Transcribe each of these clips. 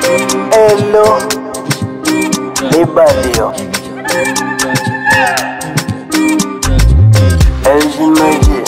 Hello, ni Badio. Eljimaji.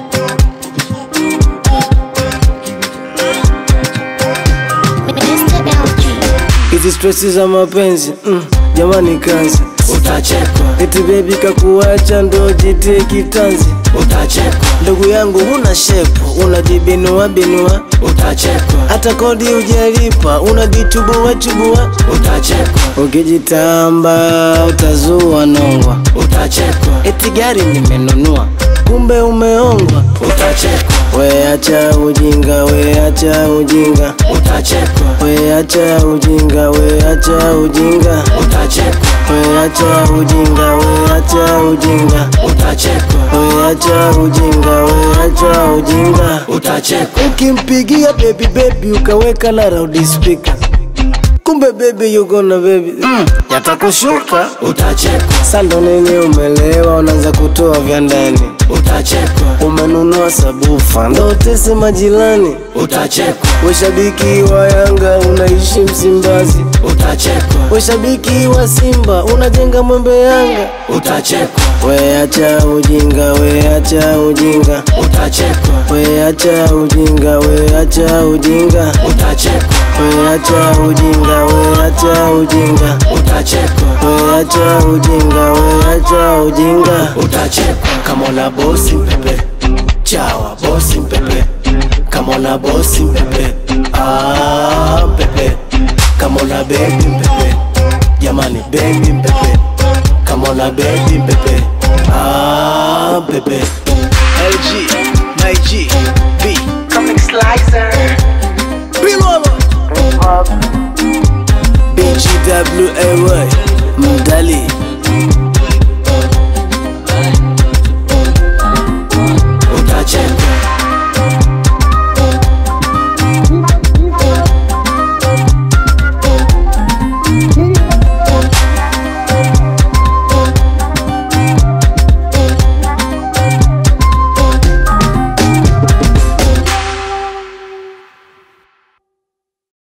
Mr. LG. Hizi stresi za mapenzi mm, jamani kazi utachekwa, eti bebi kakuacha ndo jitie kitanzi utachekwa, ndugu yangu una shepu unajibinua binua utachekwa, hata kodi ujalipa unajichubua chubua utachekwa, ukijitamba utazua nongwa utachekwa, eti gari nimenunua kumbe umeongwa utachekwa, weacha ujinga weacha ujinga utachekwa, weacha ujinga weacha ujinga utachekwa, weacha ujinga weacha ujinga utachekwa, weacha ujinga weacha ujinga utachekwa, ukimpigia baby baby ukaweka na loud speaker kumbe baby yuko na baby mm, yatakushuka utachekwa, sando nini umelewa unaanza kutoa vya ndani utachekwa, umenunua sabufa ndo utese majirani utachekwa, weshabiki wa yanga unaishi msimbazi utachekwa, weshabiki wa simba unajenga mwembe yanga utachekwa, weacha ujinga weacha ujinga utachekwa, weacha ujinga weacha ujinga utachekwa, weacha ujinga weacha ujinga utachekwa, weacha ujinga weacha ujinga utachekwa. Kama una bosi mpepe, chawa bosi mpepe. Kama una bosi mpepe, ah mpepe. Kama una baby mpepe, jamani baby mpepe. Kama una baby mpepe, ah mpepe. LG my G B Comic Slicer. Bilolo Hip Hop. BGWAY Mdali